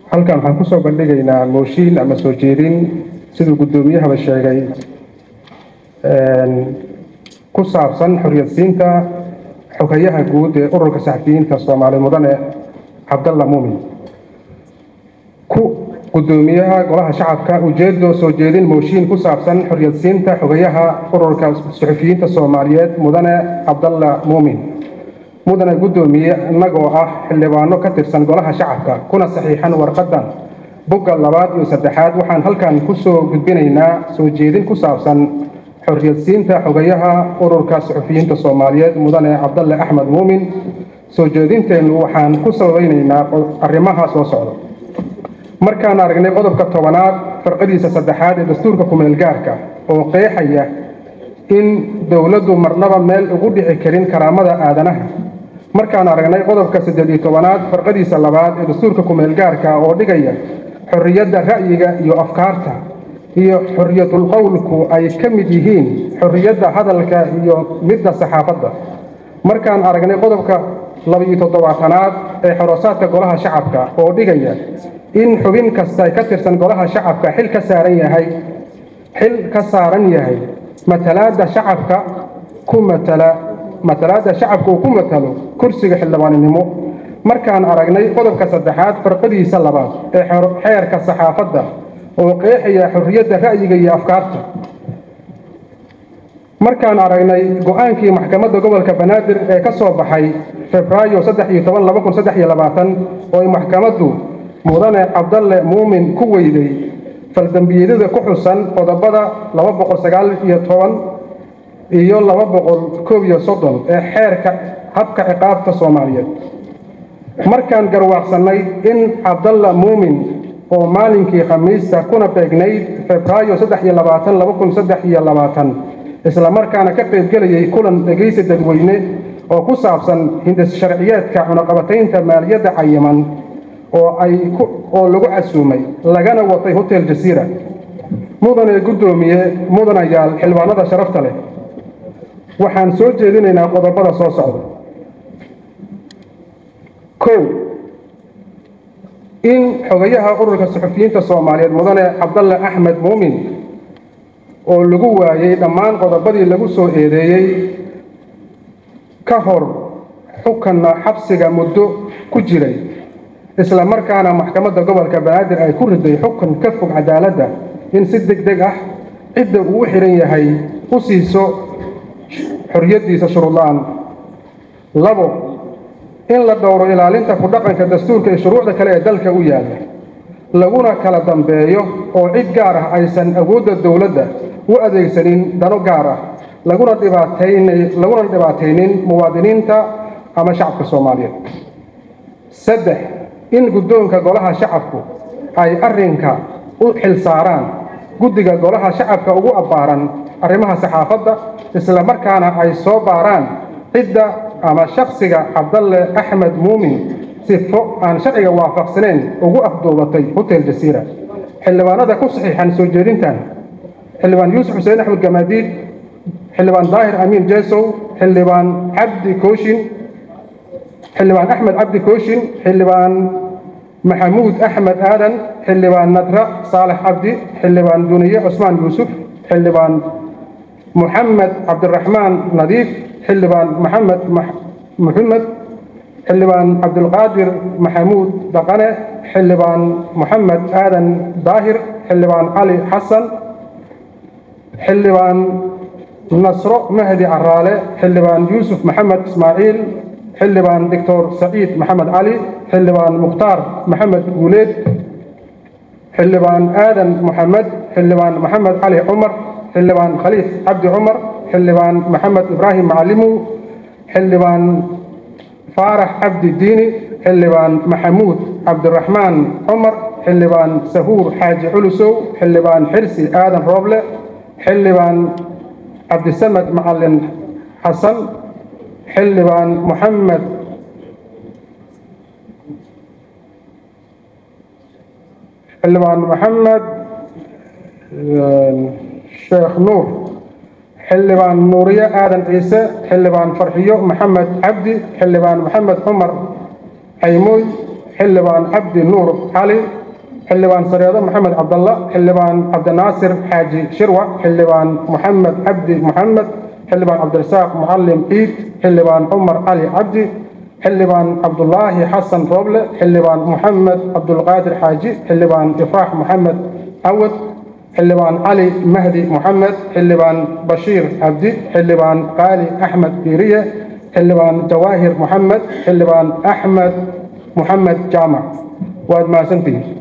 halkan waxaan kusoo bandhigaynaa mooshiin ama soo jeedin siduu guddoomiyahaba sheegay ku saabsan xoriyadsiinta xogayaha guud ee ururka saxafiyiinta soomaali mudane cabdalla muumin ku guddoomiyaha golaha shacabka ujeedo soo jeedin mooshiin ku saabsan xoriyadsiinta xogayaha ururka suxufiyiinta soomaaliyeed mudane cabdalla muumin mudane guddoomiye innagoo ah xildhibaano ka tirsan golaha shacabka kuna saxiixan warqaddan bogga labaad iyo saddexaad waxaan halkan kusoo gudbinaynaa soo jeedin ku saabsan xoriyadsiinta xogayaha ururka suxufiyiinta soomaaliyeed mudane cabdalle axmed muumin soo jeedinteennu waxaan ku sabaynaynaa arrimaha soo socda markaan aragnay qodobka tobanaad farqadiisa saddexaad ee dastuurka kumeelgaarka oo qeexaya in dowladdu marnaba meel ugu dhici karin karaamada aadanaha markaan aragnay qodobka saddeed iyo tobanaad farqadiisa labaad ee dastuurka kumeelgaarka oo dhigaya xorriyadda ra'yiga iyo afkaarta iyo xorriyatul qowlku ay ka mid yihiin xorriyadda hadalka iyo midda saxaafadda markaan aragnay qodobka laba-iyo toddobaatanaad ee xoroosaadka golaha shacabka oo dhigaya in xubin kasta ka tirsan golaha shacabka xil ka saaran yahay xil ka saaran yahay matalaadda shacabka ku matala matalaadda shacabka uu ku matalo kursiga xildhibaaninimo markaan aragnay qodobka saddexaad farqadiisa labaad ee xeerka saxaafadda oo qeexaya xorriyadda ra'yiga iyo afkaarta markaan aragnay go-aankii maxkamadda gobolka banaadir ee ka soo baxay febraayo saddex iyo toban laba kun saddex iyo labaatan oo ay maxkamaddu mudane cabdalle muumin ku weyday faldambiyadada ku xusan qodobada laba boqol sagaal iyo toban iyo laba boqol koob iyo soddon ee xeerka habka ciqaabta soomaaliyeed markaan garwaaqsannay in cabdalla muumin oo maalinkii khamiista kuna beegnayd febraayo saddex iyo labaatan laba kun saddex iyo labaatan islamarkaana ka qaybgelayay kulan dhegaysi dadweyne oo ku saabsan hindis sharciyeedka cunaqabataynta maaliyadda cayiman oo ay oo lagu casuumay lagana watay hotel jasiira mudane guddoomiye mudanayaal xildhibaanada sharafta leh waxaan soo jeedinaynaa qodobada soo socda kow in xogayaha ururka suxufiyiinta soomaaliyeed mudane cabdalle axmed muumin oo lagu waayey dhammaan qodobadii lagu soo eedeeyey ka hor xukanna xabsiga muddo ku jiray isla markaana maxkamadda gobolka banaadir ay ku riday xukun ka fog cadaaladda in si deg deg ah cidda uu u xihan yahay u siiso xorriyaddiisa shuruudla-aan labo in la dhowro ilaalinta ku dhaqanka dastuurka iyo shuruucda kale ee dalka u yaalla laguna kala dambeeyo oo cid gaar ah aysan awoodda dowladda u adeegsanin dano gaar ah laguna dhibaataylaguna dhibaataynin muwaadiniinta ama shacabka soomaaliyeed saddex in guddoonka golaha shacabku ay arrinka u xil saaraan guddiga golaha shacabka ugu abbaaran arrimaha saxaafadda isla markaana ay soo baaraan cidda ama shakhsiga cabdalle axmed muumin sifo aan sharciga waafaqsanayn ugu afduubatay hotel jasiira xildhibaanada ku saxiixan soo jeedintan xildhibaan yuusuf xuseen axmed gamaadiid xildhibaan daahir amiin jesow xildhibaan cabdi kooshin xildhibaan axmed cabdi kooshin xildhibaan maxamuud axmed aadan xildhibaan nadra saalex cabdi xildhibaan duniye cusmaan yuusuf xildhibaan محمد عبد الرحمن نظيف حلبان محمد مح... محمد حلبان عبد القادر محمود دقنة حلبان محمد آدم داهر حلبان علي حسن حلبان نصر مهدي عرالة حلبان يوسف محمد إسماعيل حلبان دكتور سعيد محمد علي حلبان مختار محمد قوليد حلبان آدم محمد حلبان محمد علي عمر xildhibaan khaliif cabdi cumar xildhibaan maxamed ibraahim macalimow xildhibaan faarax cabdi diini xildhibaan maxamuud cabdiraxmaan cumar xildhibaan sahuur xaaji culusow xildhibaan xirsi aadan rooble xildhibaan cabdisamed macalin xasan xildhibaan moxamed xildhibaan maxamed sheekh nuur xildhibaan nuuriye aadan ciise xildhibaan farxiyo maxamed cabdi xildhibaan maxamed cumar caymooy xildhibaan cabdi nuur cali xildhibaan sareedo maxamed cabdalla xildhibaan cabdinaasir xaaji shirwa xildhibaan maxamed cabdi maxamed xildhibaan cabdirasaaq mucalim ciid xildhibaan cumar cali cabdi xildhibaan cabdulaahi xasan rooble xildhibaan maxamed cabdulqaadir xaaji xildhibaan ifraax maxamed cawad xildhibaan cali mahdi moxamed xildhibaan bashiir cabdi xildhibaan qaali axmed diiriye xildhibaan jawaahir moxamed xildhibaan axmed moxamed jaamac waad mahadsantihiin